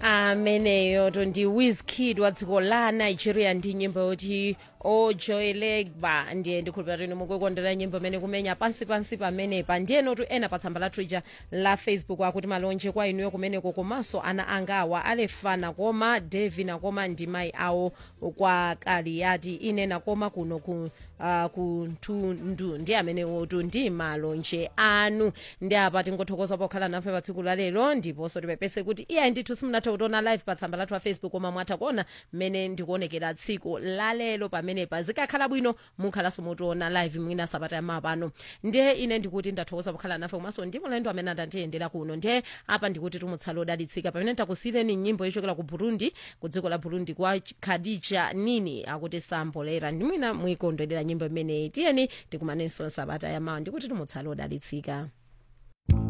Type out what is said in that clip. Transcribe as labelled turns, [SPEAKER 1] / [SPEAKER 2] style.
[SPEAKER 1] ameneyo to ndi wizkid wa dziko la nigeria ndi nyimbo yoti ojoyelegba ndiye ndikhulupirira kuti mukukondera nyimbo imene kumenya pansi pansi pamenepa ndiyenotu ena pa tsamba la twitter la facebook akuti malonje kwa inuyo kumeneko komanso ana angawa alefana koma devi nakoma ndi mayi awo kwa kaliyati ine nakoma kuno ku uh, kunthundu ndi amenewotu ndi malonje anu ndi apa tingothokoza pokhala nafe pa tsiku la lero ndiponso tipepese kuti iyayi ndithu simunathe kutiona live pa tsamba lathu la facebook koma mwatha kuona mmene ndikuonekera tsiku la lero pamenepa zikakhala bwino mukhalanso mutiona live mwina sabata yamawa pano ndiye ine ndikuti ndathokoza pokhala nafe komanso ndi mulendo amene andatiyendera kuno ndiye apa ndikuti tumutsala odalitsika pamene takusiyireni nyimbo yochokera ku burundi ku dziko la burundi kwa khadija nini akuti sambolera ndi mwina mwikondwerera nyimbo imeneyi tiyeni tikumanenso sabata yamawa ndikuti tumutsala odalitsika